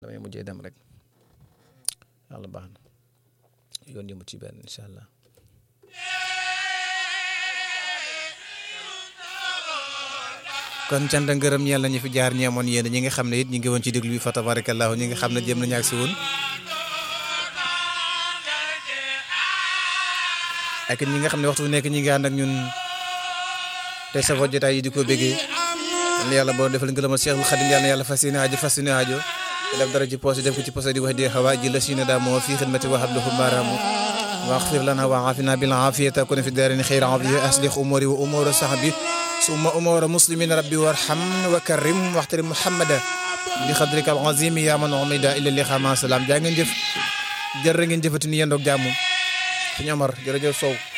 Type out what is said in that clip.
damay mujjee dem rek yàlla baax na yoon yi mu ci benn incha allah. kon cant ak ngërëm ñeel nañu fi jaar ñeemoon yéen ñi nga xam ne it ñi ngi woon ci déglu bi fa tabarakallahu ñi nga xam ne jëm nañu ak si woon ak ñi nga xam ne waxtu bu nekk ñi ngi ànd ak ñun te safoo jotaay yi di ko béggee yàlla boo defal ngërëmal Cheikhul Khadim yàlla na yàlla fas yéene aajo fas yéene aajo def dara ci poos def ko ci poos di wax di xawa ji la siina daa moo fii xidmati wa hablahu maaraamu واغفر لنا وعافنا بالعافية تكون في الدارين خير عافية أصلح أموري وأمور صحبي ثم أمور مسلمين ربي وارحم وكرم واحترم محمدا بقدرك العظيم يا من عمد إلى اللقاء مع السلام jaa ngeen jëf jërë ngeen jëfati ni yéen doog jàmm Sëñ Omar jërëjëf Sow